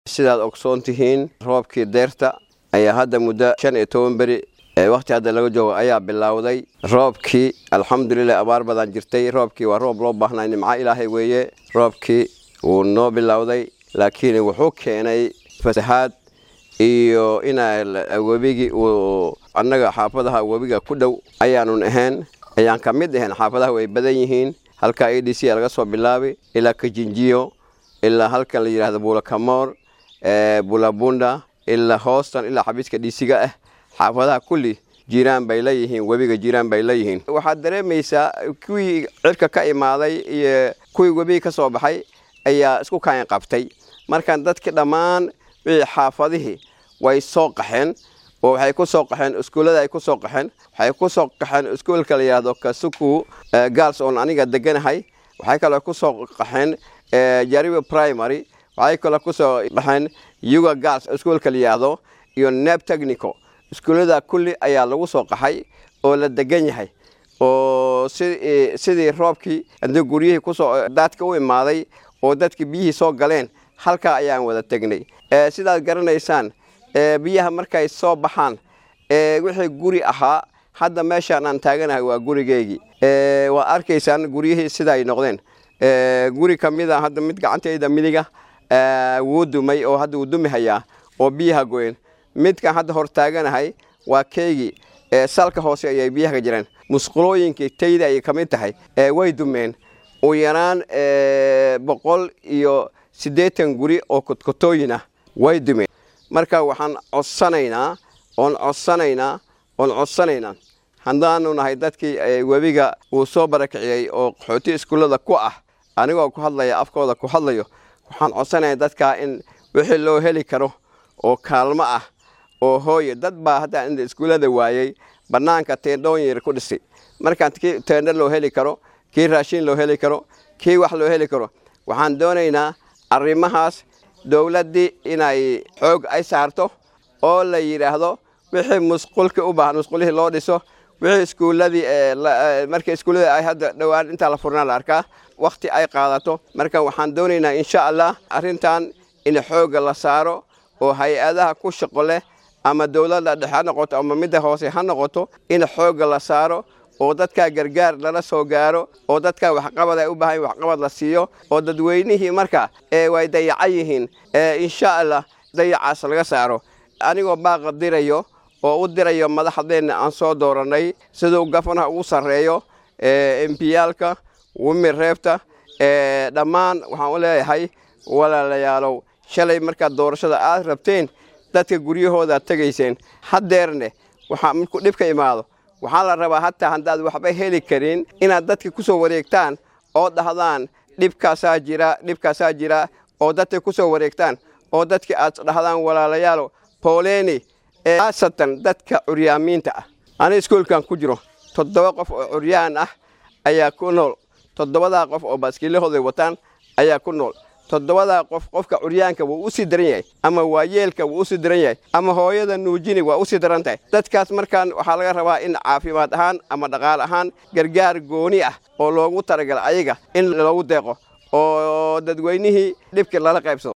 sidaad ogsoon tihiin roobkii deerta ayaa hadda muddo shan iyo toban beri wakhti hadda laga joogo ayaa bilowday roobkii alxamdulilah abaar badan jirtay roobkii waa roob loo baahnay nimco ilaahay weeye roobkii wuu noo bilowday laakiin wuxuu keenay fasahaad iyo ina webigii uu annaga xaafadaha webiga ku dhow ayaanun ahayn ayaan ka mid ahayn xaafadaha way badan yihiin halka a d c laga soo bilaabay ilaa kajinjiyo ilaa halkan la yidhahdo buulakamoor bulabunda ilaa hoostan ilaa xabiiska dhiisiga ah xaafadaha kulli jiraan bay leeyihiin webiga jiraan bay leeyihiin waxaad dareemaysaa kuwii cirka ka imaaday iyo kuwii webiga ka soo baxay ayaa isku kaan qabtay markaan dadki dhammaan wixii xaafadihii way soo qaxeen oo waxay ku soo qaxeen iskuullada ay ku soo qaxeen waxay ku soo qaxeen iskuulka la yidhaahdo kasuku gaals oon aniga deganahay waxay kaloo ku soo qaxeen jariwe primary waxay kaloo ku soo baxeen yuga gaals iskuulka la yidhaahdo iyo neb technico iskuullada kulli ayaa lagu soo qaxay oo la degan yahay oo sidii roobkii haddii guryihii kusoo daadka u imaaday oo dadkii biyihii soo galeen halkaa ayaan wada tegnay sidaad garanaysaan biyaha markay soo baxaan wixii guri ahaa hadda meeshaan aan taaganahay waa gurigeygii waad arkaysaan guryihii sida ay noqdeen guri ka mida hadda mid gacantayda midiga wuu dumay oo hadda wuu dumi hayaa oo biyaha goyen midkan hadda hor taaganahay waa keygii salka hoose ayay biyaha ka jireen musqulooyinkii tayda ayay ka mid tahay way dumeen u yaraan boqol iyo siddeetan guri oo kodkotooyin ah way dumeen marka waxaan codsanaynaa oon codsanaynaa oon codsanaynaa haddaanu nahay dadkii webiga uu soo barakiciyey oo qaxooti iskuullada ku ah anigoo ku hadlaya afkooda ku hadlayo waxaan codsanaya dadkaa in wixii loo heli karo oo kaalmo ah oo hooye dad baa hadda inta iskuullada waayey bannaanka teendhoon yar ku dhisay markaan kii teendho loo heli karo kii raashin loo heli karo kii wax loo heli karo waxaan doonaynaa arrimahaas dowladdii inay xoog ay saarto oo la yidhaahdo wixii musqulkii u baahan musqulihii loo dhiso wixii iskuulladii markii iskuulladii ay hadda dhowaan intaa la furnaa la arkaa wakhti ay qaadato marka waxaan doonaynaa insha allah arrintan in xoogga la saaro oo hay-adaha ku shaqo leh ama dowladda dhexe ha noqoto ama midda hoose ha noqoto in xoogga la saaro oo dadkaa gargaar lala soo gaaro oo dadkaa waxqabad ay u baahan waxqabad la siiyo oo dadweynihii marka way dayacan yihiin insha allah dayacaas laga saaro anigoo baaqa dirayo oo u dirayo madaxdeenna aan soo doorannay siduu gafanaha ugu sarreeyo embiyaalka wimi reebta dhammaan waxaan u leeyahay walaalayaalow shalay markaad doorashada aad rabteen dadka guryahoodaad tegayseen haddeerne waxaa markuu dhibka imaado waxaa la rabaa hataa haddaad waxba heli karin inaad dadka ku soo wareegtaan oo dhahdaan dhibkaasaa jira dhibkaasaa jira oo dadka ku soo wareegtaan oo dadka aad dhahdaan walaalayaalo booleni khaasatan dadka curyaamiinta ah ani iskuulkan ku jiro toddoba qof oo curyaan ah ayaa ku nool toddobadaa qof oo baaskiilahooday wataan ayaa ku nool toddobadaa qof qofka curyaanka wuu u sii daran yahay ama waayeelka wuu u sii daran yahay ama hooyada nuujini waa u sii daran tahay dadkaas markaan waxaa laga rabaa in caafimaad ahaan ama dhaqaale ahaan gargaar gooni ah oo loogu talagala ayaga in loogu deeqo oo dadweynihii dhibkii lala qaybsado